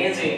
Enzi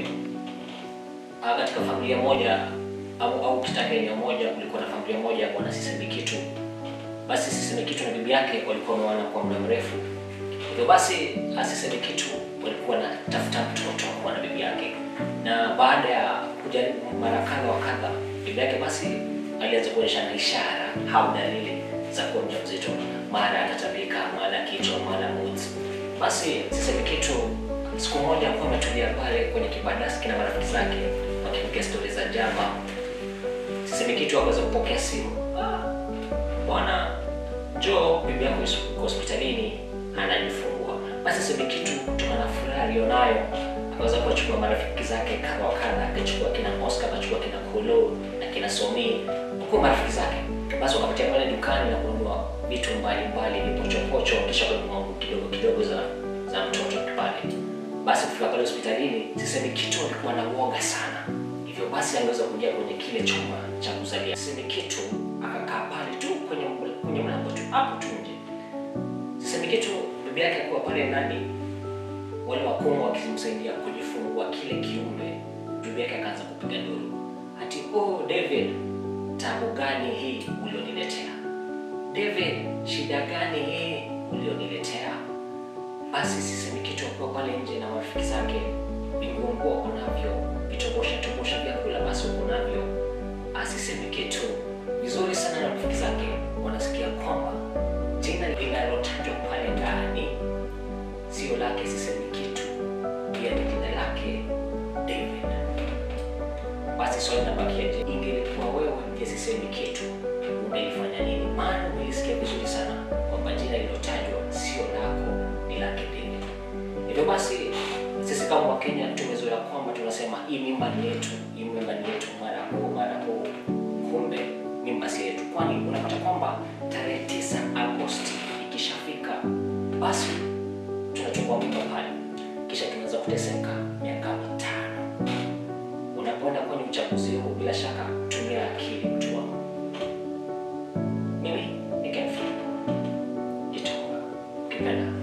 ah, katika familia moja au, au katika eneo moja kulikuwa na familia moja ya bwana Sisimikitu. Basi Sisimikitu na bibi yake walikuwa wameoana kwa muda mrefu. Hivyo basi Sisimikitu walikuwa wanatafuta mtoto kwa na bibi yake, na baada ya kujaribu mara kadha wa kadha, bibi yake basi alianza kuonyeshana ishara au dalili za kuwa mjamzito, mara anatabika, mara kichwa, mara moods. Basi Sisimikitu siku moja akuwa ametulia pale kwenye kibandasi na marafiki zake wakipiga stori za jaba. Sisimikitu akaweza kupokea simu, "Ah, bwana njoo, bibi yako yuko hospitalini anajifungua. Basi Sisimikitu kutokana na furaha aliyonayo akaweza kuwachukua marafiki zake kadha wa kadha, akachukua kina Oscar, akachukua kina Kolo na kina Somi, huko marafiki zake. Basi wakapitia pale dukani na kununua vitu mbalimbali, vipochopocho, kisha kununua nguo kidogo kidogo za za mtoto pale. Basi kufika pale hospitalini, Sisimikitu alikuwa na uoga sana, hivyo basi angeweza kuingia kwenye kile chumba cha kuzalia. Sisimikitu akakaa pale tu kwenye ml- kwenye mlango tu hapo tu nje. Sisimikitu bibi yake alikuwa pale ndani, wale wakungu wakimsaidia kujifungua kile kiumbe. Bibi yake akaanza kupiga nduru, ati oh, David, tabu gani hii ulioniletea? David, shida gani hii ulioniletea? Basi Sisimikitu akiwa pale nje na marafiki zake, vinguonguo kunavyo, vitobosha tobosha vyakula basi kunavyo. Sisimikitu vizuri sana na marafiki zake wanasikia kwamba jina linalotajwa pale ndani sio lake Sisimikitu, pia ni jina lake David. Basi swali linabakia, je, ingelikuwa wewe ndiye Sisimikitu ungelifanya nini? Maana umelisikia vizuri sana kwamba jina lilotajwa sio lako, ni lake David. Hivyo basi sisi kama Wakenya tumezoea kwamba tunasema hii mimba ni yetu, hii mimba ni yetu, mara huu mara huu, kumbe mimba si yetu, kwani unapata kwamba tarehe tisa Agosti ikishafika, basi tunachukua mimba pale, kisha tunaweza kuteseka miaka mitano. Unapoenda kwenye uchaguzi huu, bila shaka tumia akili, mtu wangu. Mimi ni Kenfi Kitonga, ukipenda